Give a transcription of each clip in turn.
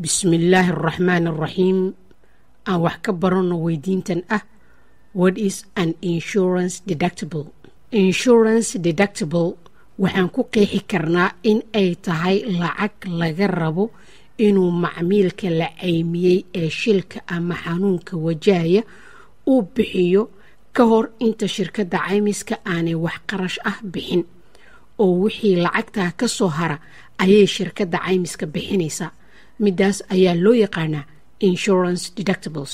bismillaahi araxmaan araxiim aan wax ka baranno weydiintan ah what is an insurance deductible insurance deductible waxaan ku qeexi karnaa in ay tahay lacag laga rabo inuu macmiilka la caymiyey ee shilka ama xanuunka wajahaya uu bixiyo ka hor inta shirkadda caymiska aanay wax qarash ah bixin oo wixii lacagtaa ka soo hara ayay shirkadda caymiska bixinaysaa midaas ayaa loo yaqaanaa insurance deductibles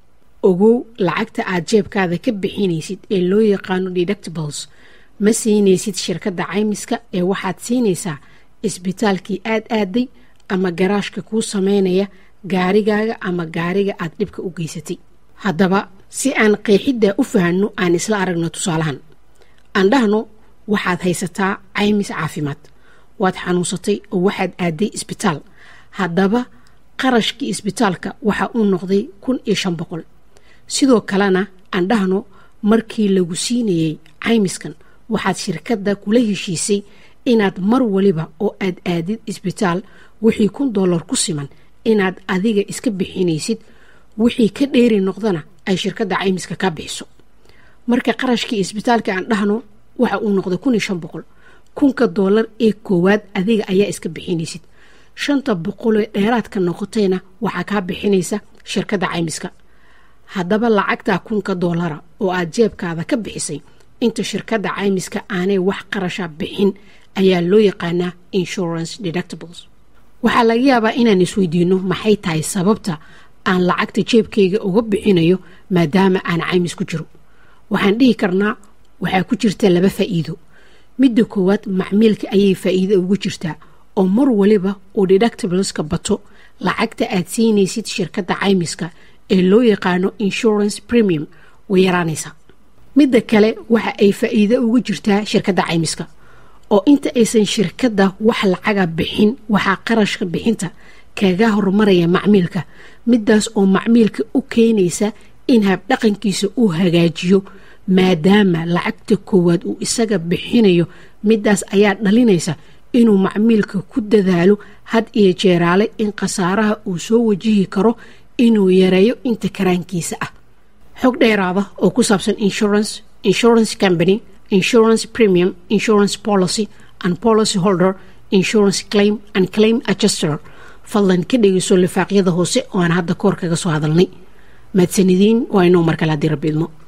ogow lacagta aad jeebkaada ka bixinaysid ee loo yaqaano deductibles ma siinaysid shirkadda caymiska ee waxaad siinaysaa isbitaalkii aad aaday ama garaashka kuu sameynaya gaarigaaga ama gaariga aad dhibka u geysatay haddaba si aan qeexiddaa u fahanno aan isla aragno tusaalahan aan dhahno waxaad haysataa caymis caafimaad waad xanuunsatay oo waxaad aaday isbitaal haddaba qarashkii isbitaalka waxa uu noqday kun iyo shan boqol sidoo kalena aan dhahno markii lagu siinayey caymiskan waxaad shirkadda kula heshiisay inaad mar waliba oo aad aadid isbitaal wixii kun dollar ku siman inaad adiga iska bixinaysid wixii ka dheeri noqdana ay shirkadda caymiska ka bixiso marka qarashkii isbitaalka aan dhahno waxa uu noqday kun iyo shan boqol kunka dollar ee koowaad adiga ayaa iska bixinaysid shanta boqolee dheeraadka noqotayna waxaa kaa bixinaysa shirkadda caymiska haddaba lacagtaa kunka dollara oo aad jeebkaada ka bixisay inta shirkadda caymiska aanay wax qarasha bixin ayaa loo yaqaanaa insurance deductibles waxaa laga yaabaa inaan isweydiino maxay tahay sababta aan lacagta jeebkayga uga bixinayo maadaama aan caymis ku jiro waxaan dhihi karnaa waxaa ku jirta laba faa'iido midda koowaad macmiilka ayay faa'iido ugu jirtaa oo mar waliba uu deductibleska bato lacagta aad siinaysid shirkadda caymiska ee loo yaqaano insurance premium way yaraanaysaa midda kale waxa ay faa'iido ugu jirtaa shirkadda caymiska oo inta aysan shirkadda wax lacaga bixin waxaa qarashka bixinta kaga horumaraya macmiilka midaas oo macmiilka u keenaysa in habdhaqankiisa uu hagaajiyo maadaama lacagta koowaad uu isaga bixinayo midaas ayaa dhalinaysa inuu macmiilka ku dadaalo had iyo jeeraale in khasaaraha uu soo wajihi karo inuu yareeyo inta karaankiisa ah xog dheeraada oo ku saabsan insurance insurance company insurance premium insurance policy and policy holder insurance claim and claim adjuster fadlan ka dhegeyso lifaaqyada hoose oo aan hadda koor kaga soo hadalnay mahadsanidin waa inuu markale haddii rabbi idmo